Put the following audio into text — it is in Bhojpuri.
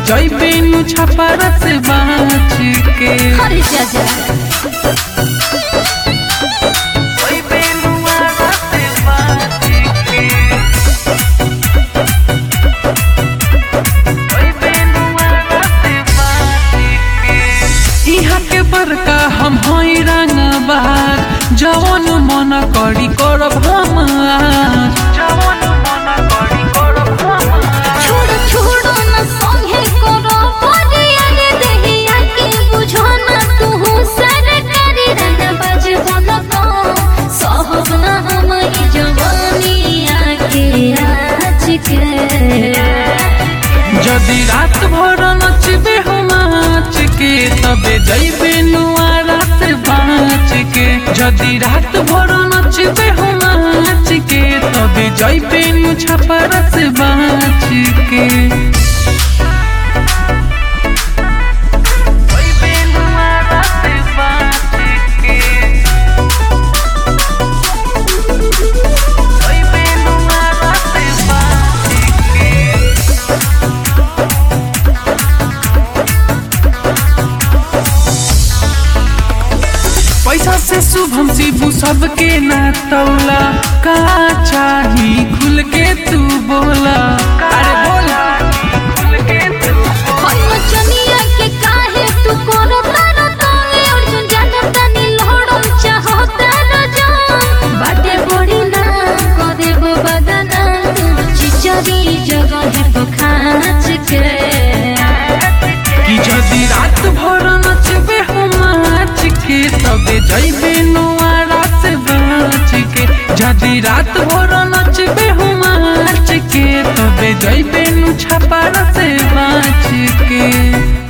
जइबे नु छपरा से बाँच के अरे जा जा जइबे नु आरा से बाँच के जइबे नु आरा से बाँच के इहाँ के बड़का हम हई रंगबाज जवन मन करी करब हम आज। जवन मन करी करब हम आज। छोड़ छोड़ न संगे करो परिया रे देहिया के बुझो न तू सरकारी रन बज बन तो सहब न हम ई जवानी आके आज के जदि रात भर नचबे हम नाच के तबे जइबे नुआरा से बाँच के जदि रात भर नचबे हम नाच के तबे जइबे नु छपरा से बाँच के जइबे नुआरा से बाँच के जइबे नुआरा से बाँच के पैसा से शुभम शिबू सबके ना तौला का चाही खुल के तू बोला अरे बोला खुल के तू बोला। चनिया के काहे तू करो तारो ताले अर्जुन जान तनी लहड़म चाहो तारो जान बाटे बड़ी ना करे वो बदना चिचरी जगह पे खाच के कि जदि रात भर नचबे हम नाच के तबे जइबे नुआरा से बाँच के जदि रात भर नचबे हम नाच के तबे जइबे नु छपारा से बाँच के